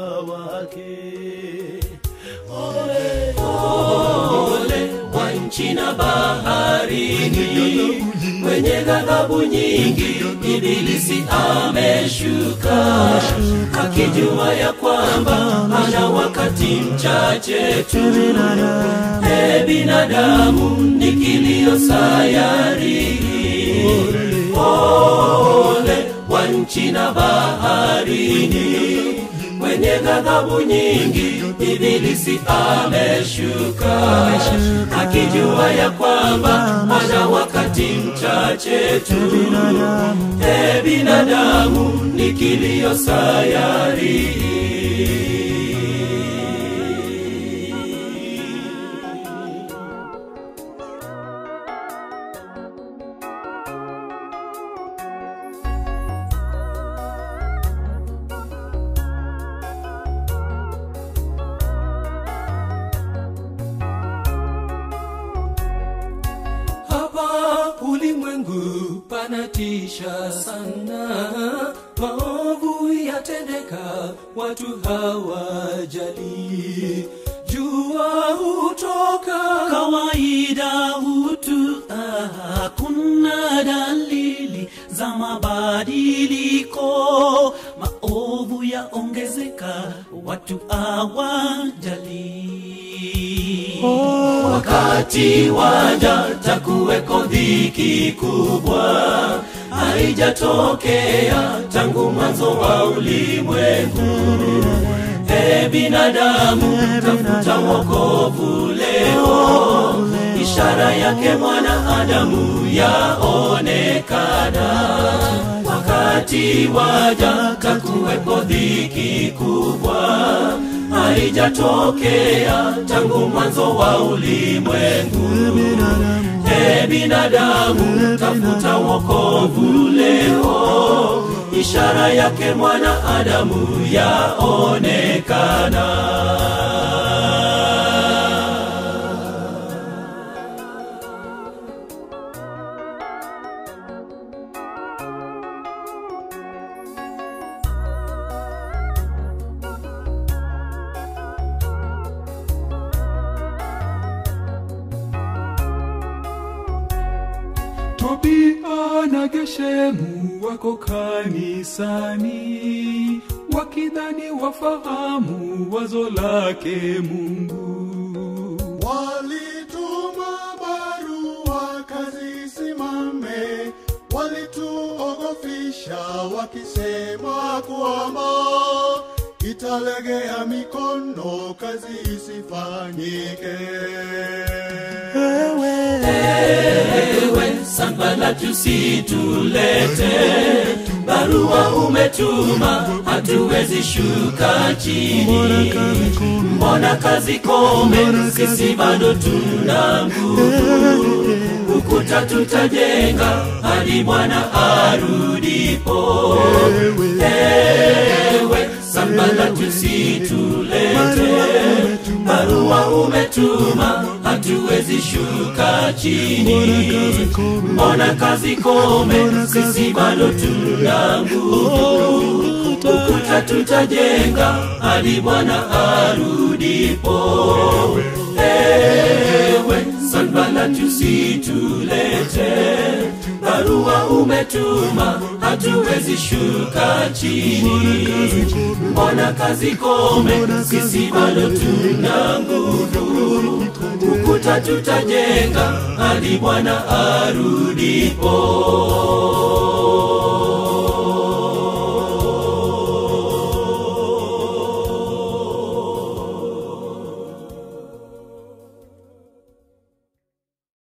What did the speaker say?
wake ole wa nchi na baharini mwenye ghadhabu nyingi ibilisi ameshuka akijua ya kwamba ana wakati mchache tu e binadamu ni kilio sayari ole wa nchi na baharini mwenye ghadhabu nyingi ibilisi ameshuka akijua ya kwamba ana wakati mchache tu e binadamu ni kilio sayari hapa ulimwengu panatisha sana maovu yatendeka watu hawajali jua hutoka kawaida hutu ah, hakuna dalili za mabadiliko maovu yaongezeka watu awajali wakati waja takuweko dhiki kubwa haijatokea tangu mwanzo wa ulimwengu e binadamu tafuta wokovu leo ishara yake mwanadamu yaonekana wakati waja takuweko dhiki kubwa haijatokea tangu mwanzo wa ulimwengu e binadamu tafuta wokovu leo ishara yake mwanadamu yaonekana Tobia na Geshemu wako kanisani, wakidhani wafahamu wazo lake Mungu. Walituma barua kazi isimame, walituogofisha wakisema kwamba italegea mikono, kazi isifanyike. ewe sambala tusitulete barua umetuma hatuwezi shuka chini mbona kazi kome sisi bado tuna nguvu ukuta tutajenga hadi bwana arudipo ewe sambala tusitulete barua umetuma hatuwezi shuka chini mbona kazi kome sisi bado tuna nguvu ukuta tutajenga hadi bwana arudipo ewe sanbala tusitulete barua umetuma hatuwezi shuka chini mbona kazi kome sisi bado tuna nguvu ukuta tutajenga hadi bwana arudipo